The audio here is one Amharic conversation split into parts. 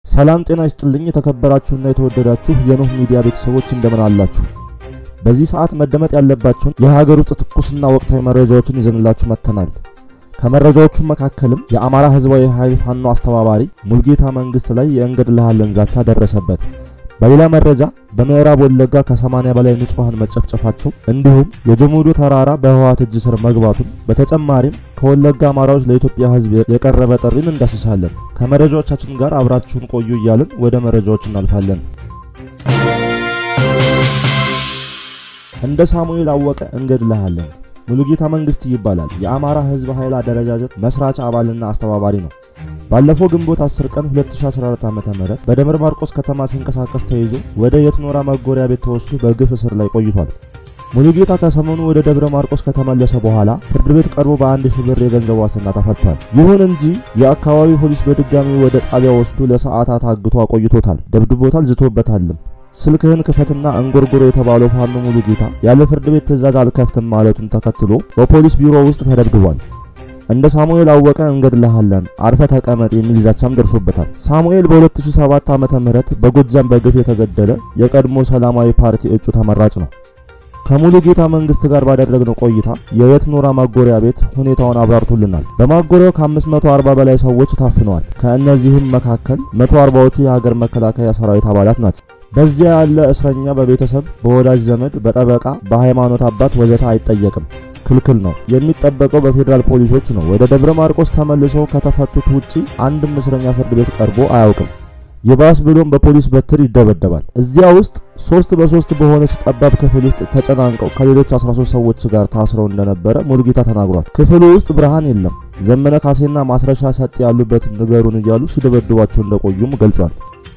ሰላም ጤና ይስጥልኝ። የተከበራችሁና የተወደዳችሁ የኖህ ሚዲያ ቤተሰቦች እንደምን አላችሁ? በዚህ ሰዓት መደመጥ ያለባቸውን የሀገር ውስጥ ትኩስና ወቅታዊ መረጃዎችን ይዘንላችሁ መጥተናል። ከመረጃዎቹ መካከልም የአማራ ሕዝባዊ ኃይል ፋኖ አስተባባሪ ሙልጌታ መንግስት ላይ የእንገድልሃለን ዛቻ ደረሰበት። በሌላ መረጃ በምዕራብ ወለጋ ከ80 በላይ ንጹሃን መጨፍጨፋቸው እንዲሁም የጀሙዶ ተራራ በህወሓት እጅ ስር መግባቱን በተጨማሪም ከወለጋ አማራዎች ለኢትዮጵያ ሕዝብ የቀረበ ጥሪን እንዳስሳለን። ከመረጃዎቻችን ጋር አብራችሁን ቆዩ እያልን ወደ መረጃዎች እናልፋለን። እንደ ሳሙኤል አወቀ እንገድልሃለን። ሙሉጌታ መንግስት ይባላል። የአማራ ህዝብ ኃይል አደረጃጀት መስራች አባልና አስተባባሪ ነው። ባለፈው ግንቦት 10 ቀን 2014 ዓ.ም በደብረ ማርቆስ ከተማ ሲንቀሳቀስ ተይዞ ወደ የትኖራ መጎሪያ ቤት ተወስዶ በግፍ እስር ላይ ቆይቷል። ሙሉጌታ ከሰሞኑ ወደ ደብረ ማርቆስ ከተመለሰ በኋላ ፍርድ ቤት ቀርቦ በአንድ ሺህ ብር የገንዘብ ዋስትና ተፈቷል። ይሁን እንጂ የአካባቢው ፖሊስ በድጋሚ ወደ ጣቢያ ወስዶ ለሰዓታት አግቶ አቆይቶታል፣ ደብድቦታል፣ ዝቶበታልም። ስልክህን ክፈትና እንጎርጎሮ የተባለው ፋኖ ሙሉጌታ ያለ ፍርድ ቤት ትዕዛዝ አልከፍትም ማለቱን ተከትሎ በፖሊስ ቢሮ ውስጥ ተደብድቧል። እንደ ሳሙኤል አወቀ እንገድልሃለን አርፈ ተቀመጥ የሚል ዛቻም ደርሶበታል። ሳሙኤል በ2007 ዓመተ ምህረት በጎጃም በግፍ የተገደለ የቀድሞ ሰላማዊ ፓርቲ እጩ ተመራጭ ነው። ከሙሉጌታ መንግስት ጋር ባደረግነው ቆይታ የየት ኖራ ማጎሪያ ቤት ሁኔታውን አብራርቶልናል። በማጎሪያው ከ540 በላይ ሰዎች ታፍነዋል። ከእነዚህም መካከል 140ዎቹ የሀገር መከላከያ ሰራዊት አባላት ናቸው። በዚያ ያለ እስረኛ በቤተሰብ፣ በወዳጅ ዘመድ፣ በጠበቃ፣ በሃይማኖት አባት ወዘተ አይጠየቅም። ክልክል ነው። የሚጠበቀው በፌዴራል ፖሊሶች ነው። ወደ ደብረ ማርቆስ ተመልሶ ከተፈቱት ውጪ አንድም እስረኛ ፍርድ ቤት ቀርቦ አያውቅም። ይባስ ብሎም በፖሊስ በትር ይደበደባል። እዚያ ውስጥ ሶስት በሶስት በሆነች ጠባብ ክፍል ውስጥ ተጨናንቀው ከሌሎች 13 ሰዎች ጋር ታስረው እንደነበረ ሙሉጌታ ተናግሯል። ክፍሉ ውስጥ ብርሃን የለም። ዘመነ ካሴና ማስረሻ ሰጥ ያሉበት ንገሩን እያሉ ሲደበድቧቸው እንደቆዩም ገልጿል።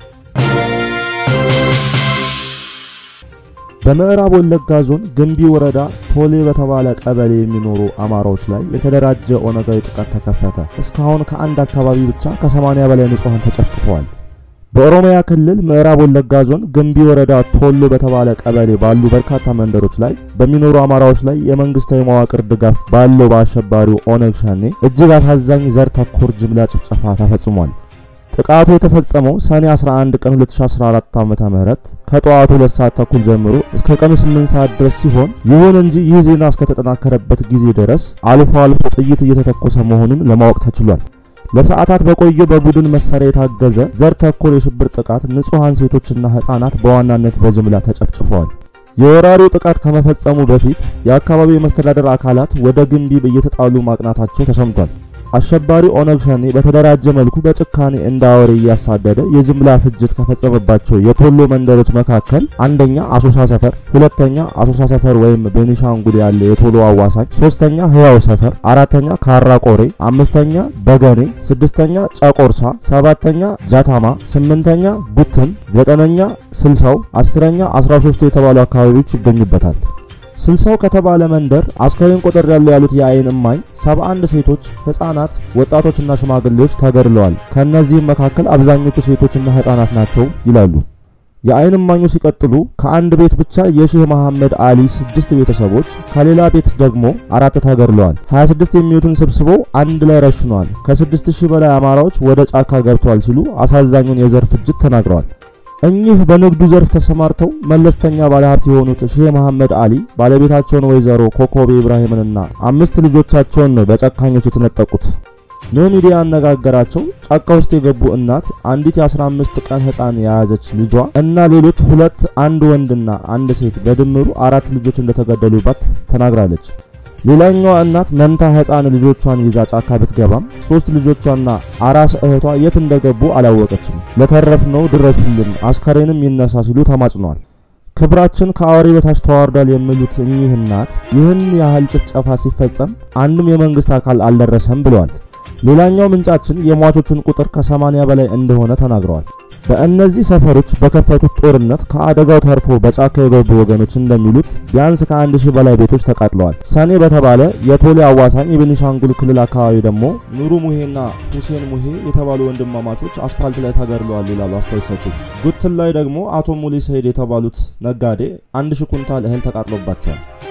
በምዕራብ ወለጋ ዞን ግንቢ ወረዳ ቶሌ በተባለ ቀበሌ የሚኖሩ አማራዎች ላይ የተደራጀ ኦነጋዊ ጥቃት ተከፈተ። እስካሁን ከአንድ አካባቢ ብቻ ከ80 በላይ ንጹሃን ተጨፍጭፈዋል። በኦሮሚያ ክልል ምዕራብ ወለጋ ዞን ግንቢ ወረዳ ቶሎ በተባለ ቀበሌ ባሉ በርካታ መንደሮች ላይ በሚኖሩ አማራዎች ላይ የመንግስታዊ መዋቅር ድጋፍ ባለው በአሸባሪው ኦነግ ሸኔ እጅግ አሳዛኝ ዘር ተኮር ጅምላ ጭፍጨፋ ተፈጽሟል። ጥቃቱ የተፈጸመው ሰኔ 11 ቀን 2014 ዓ.ም ከጠዋቱ 2 ሰዓት ተኩል ጀምሮ እስከ ቀኑ 8 ሰዓት ድረስ ሲሆን ይሁን እንጂ ይህ ዜና እስከተጠናከረበት ጊዜ ድረስ አልፎ አልፎ ጥይት እየተተኮሰ መሆኑን ለማወቅ ተችሏል። ለሰዓታት በቆየ በቡድን መሳሪያ የታገዘ ዘር ተኮር የሽብር ጥቃት ንጹሃን ሴቶችና ህፃናት በዋናነት በጅምላ ተጨፍጭፈዋል። የወራሪው ጥቃት ከመፈጸሙ በፊት የአካባቢው የመስተዳደር አካላት ወደ ግንቢ እየተጣሉ ማቅናታቸው ተሰምቷል። አሸባሪ ኦነግ ሸኔ በተደራጀ መልኩ በጭካኔ እንደ አውሬ እያሳደደ የጅምላ ፍጅት ከፈጸመባቸው የቶሎ መንደሮች መካከል አንደኛ አሶሳ ሰፈር፣ ሁለተኛ አሶሳ ሰፈር ወይም ቤኒሻንጉል ያለ የቶሎ አዋሳኝ፣ ሶስተኛ ህያው ሰፈር፣ አራተኛ ካራ ቆሬ፣ አምስተኛ በገኔ፣ ስድስተኛ ጨቆርሳ፣ ሰባተኛ ጃታማ፣ ስምንተኛ ቡትን፣ ዘጠነኛ ስልሳው፣ አስረኛ አስራ ሶስቱ የተባሉ አካባቢዎች ይገኙበታል። ስልሳው ከተባለ መንደር አስከሬን ቁጥር ያለው ያሉት የአይን እማኝ 71 ሴቶች፣ ህፃናት፣ ወጣቶችና ሽማግሌዎች ተገድለዋል። ከእነዚህም መካከል አብዛኞቹ ሴቶችና ህፃናት ናቸው ይላሉ። የአይን እማኙ ሲቀጥሉ ከአንድ ቤት ብቻ የሼህ መሐመድ አሊ ስድስት ቤተሰቦች ከሌላ ቤት ደግሞ አራት ተገድለዋል። 26 የሚሉትን ሰብስበው አንድ ላይ ረሽነዋል። ከ6000 በላይ አማራዎች ወደ ጫካ ገብተዋል ሲሉ አሳዛኙን የዘር ፍጅት ተናግረዋል። እኚህ በንግዱ ዘርፍ ተሰማርተው መለስተኛ ባለሀብት የሆኑት ሼህ መሐመድ አሊ ባለቤታቸውን ወይዘሮ ኮኮቤ ኢብራሂምንና አምስት ልጆቻቸውን ነው በጨካኞች የተነጠቁት። ኖ ሚዲያ ያነጋገራቸው ጫካ ውስጥ የገቡ እናት አንዲት የ15 ቀን ህፃን የያዘች ልጇ እና ሌሎች ሁለት አንድ ወንድና አንድ ሴት በድምሩ አራት ልጆች እንደተገደሉባት ተናግራለች። ሌላኛዋ እናት መንታ ህፃን ልጆቿን ይዛ ጫካ ብትገባም ሶስት ልጆቿና አራስ እህቷ የት እንደገቡ አላወቀችም። ለተረፍነው ድረሱልን፣ አስከሬንም ይነሳ ሲሉ ተማጽነዋል። ክብራችን ከአውሬ በታች ተዋርዷል የሚሉት እኚህ እናት ይህን ያህል ጭፍጨፋ ሲፈጸም አንድም የመንግስት አካል አልደረሰም ብለዋል። ሌላኛው ምንጫችን የሟቾቹን ቁጥር ከ80 በላይ እንደሆነ ተናግረዋል። በእነዚህ ሰፈሮች በከፈቱት ጦርነት ከአደጋው ተርፎ በጫካ የገቡ ወገኖች እንደሚሉት ቢያንስ ከአንድ ሺህ በላይ ቤቶች ተቃጥለዋል። ሰኔ በተባለ የቶሌ አዋሳኝ የቤኒሻንጉል ክልል አካባቢ ደግሞ ኑሩ ሙሄና ሁሴን ሙሄ የተባሉ ወንድማማቾች አስፓልት ላይ ተገድለዋል ይላሉ አስተያየት ሰጪ። ጉትን ላይ ደግሞ አቶ ሙሊ ሰይድ የተባሉት ነጋዴ አንድ ሺህ ኩንታል እህል ተቃጥሎባቸዋል።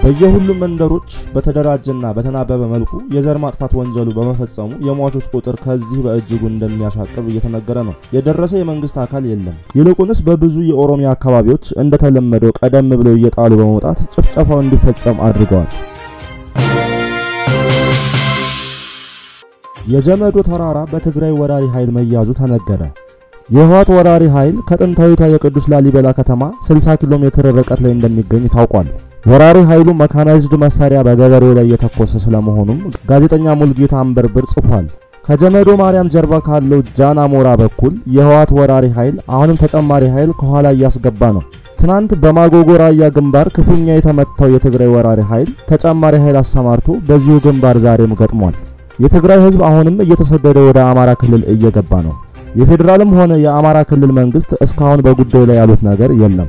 በየሁሉም መንደሮች በተደራጀና በተናበበ መልኩ የዘር ማጥፋት ወንጀሉ በመፈጸሙ የሟቾች ቁጥር ከዚህ በእጅጉ እንደሚያሻቅብ እየተነገረ ነው። የደረሰ የመንግስት አካል የለም። ይልቁንስ በብዙ የኦሮሚያ አካባቢዎች እንደተለመደው ቀደም ብለው እየጣሉ በመውጣት ጭፍጨፋው እንዲፈጸም አድርገዋል። የጀመዶ ተራራ በትግራይ ወራሪ ኃይል መያዙ ተነገረ። የህወሓት ወራሪ ኃይል ከጥንታዊቷ የቅዱስ ላሊበላ ከተማ 60 ኪሎ ሜትር ርቀት ላይ እንደሚገኝ ታውቋል። ወራሪ ኃይሉ መካናይዝድ መሳሪያ በገበሬው ላይ እየተኮሰ ስለመሆኑም ጋዜጠኛ ሙልጌታ አንበርብር ጽፏል። ከጀመዶ ማርያም ጀርባ ካለው ጃን አሞራ በኩል የህወሓት ወራሪ ኃይል አሁንም ተጨማሪ ኃይል ከኋላ እያስገባ ነው። ትናንት በማጎጎ ራያ ግንባር ክፉኛ የተመታው የትግራይ ወራሪ ኃይል ተጨማሪ ኃይል አሰማርቶ በዚሁ ግንባር ዛሬም ገጥሟል። የትግራይ ህዝብ አሁንም እየተሰደደ ወደ አማራ ክልል እየገባ ነው። የፌዴራልም ሆነ የአማራ ክልል መንግስት እስካሁን በጉዳዩ ላይ ያሉት ነገር የለም።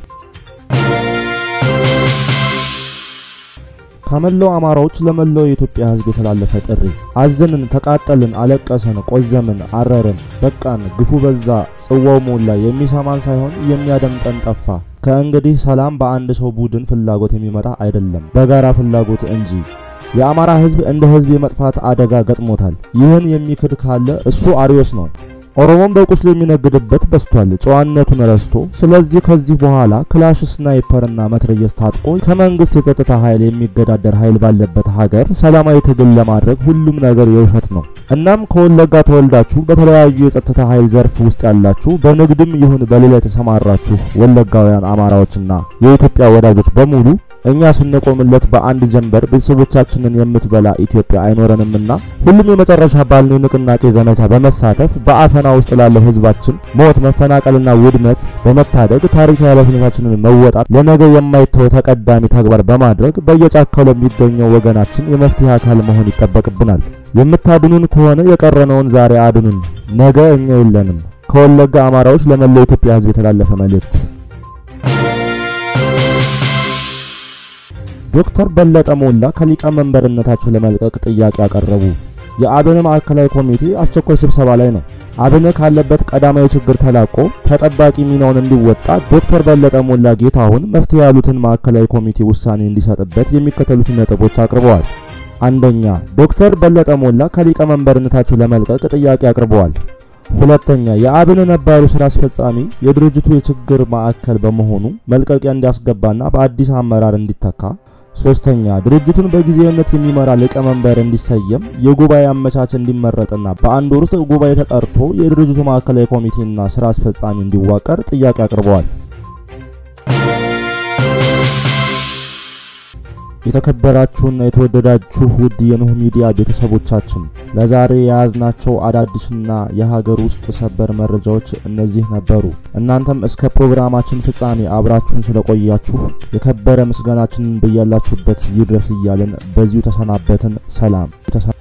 ከመላው አማራዎች ለመላው የኢትዮጵያ ህዝብ የተላለፈ ጥሪ። አዘንን፣ ተቃጠልን፣ አለቀሰን፣ ቆዘምን፣ አረርን፣ በቃን፣ ግፉ በዛ፣ ጽዋው ሞላ፣ የሚሰማን ሳይሆን የሚያደምጠን ጠፋ። ከእንግዲህ ሰላም በአንድ ሰው ቡድን ፍላጎት የሚመጣ አይደለም፣ በጋራ ፍላጎት እንጂ። የአማራ ህዝብ እንደ ህዝብ የመጥፋት አደጋ ገጥሞታል። ይህን የሚክድ ካለ እሱ አሪዮስ ነው። ኦሮሞን በቁስሉ የሚነግድበት በስቷል፣ ጨዋነቱን ረስቶ። ስለዚህ ከዚህ በኋላ ክላሽ፣ ስናይፐርና መትረየስ ታጥቆ ከመንግስት የጸጥታ ኃይል የሚገዳደር ኃይል ባለበት ሀገር ሰላማዊ ትግል ለማድረግ ሁሉም ነገር የውሸት ነው። እናም ከወለጋ ተወልዳችሁ በተለያዩ የጸጥታ ኃይል ዘርፍ ውስጥ ያላችሁ በንግድም ይሁን በሌላ የተሰማራችሁ ወለጋውያን አማራዎችና የኢትዮጵያ ወዳጆች በሙሉ እኛ ስንቆምለት በአንድ ጀንበር ቤተሰቦቻችንን የምትበላ ኢትዮጵያ አይኖረንምና ሁሉም የመጨረሻ ባልነው ንቅናቄ ዘመቻ በመሳተፍ በአፈና ውስጥ ላለው ህዝባችን ሞት፣ መፈናቀልና ውድመት በመታደግ ታሪካዊ ኃላፊነታችንን መወጣት ለነገ የማይተው ተቀዳሚ ተግባር በማድረግ በየጫካው ለሚገኘው ወገናችን የመፍትሄ አካል መሆን ይጠበቅብናል። የምታድኑን ከሆነ የቀረነውን ዛሬ አድኑን፣ ነገ እኛ የለንም። ከወለጋ አማራዎች ለመላው ኢትዮጵያ ህዝብ የተላለፈ መልእክት። ዶክተር በለጠ ሞላ ከሊቀመንበርነታቸው ለመልቀቅ ጥያቄ አቀረቡ። የአብን ማዕከላዊ ኮሚቴ አስቸኳይ ስብሰባ ላይ ነው። አብን ካለበት ቀዳማዊ ችግር ተላቆ ተጠባቂ ሚናውን እንዲወጣ ዶክተር በለጠ ሞላ ጌታሁን መፍትሄ ያሉትን ማዕከላዊ ኮሚቴ ውሳኔ እንዲሰጥበት የሚከተሉትን ነጥቦች አቅርበዋል። አንደኛ፣ ዶክተር በለጠ ሞላ ከሊቀመንበርነታቸው ለመልቀቅ ጥያቄ አቅርበዋል። ሁለተኛ፣ የአብን ነባሩ ስራ አስፈጻሚ የድርጅቱ የችግር ማዕከል በመሆኑ መልቀቂያ እንዲያስገባና በአዲስ አመራር እንዲተካ ሶስተኛ ድርጅቱን በጊዜያዊነት የሚመራ ሊቀመንበር እንዲሰየም የጉባኤ አመቻች እንዲመረጥና በአንድ ወር ውስጥ ጉባኤ ተጠርቶ የድርጅቱ ማዕከላዊ ኮሚቴና ስራ አስፈጻሚ እንዲዋቀር ጥያቄ አቅርበዋል። የተከበራችሁና የተወደዳችሁ ውድ የኖህ ሚዲያ ቤተሰቦቻችን ለዛሬ የያዝናቸው አዳዲስና የሀገር ውስጥ ሰበር መረጃዎች እነዚህ ነበሩ። እናንተም እስከ ፕሮግራማችን ፍጻሜ አብራችሁን ስለቆያችሁ የከበረ ምስጋናችንን በያላችሁበት ይድረስ እያልን በዚሁ ተሰናበትን። ሰላም።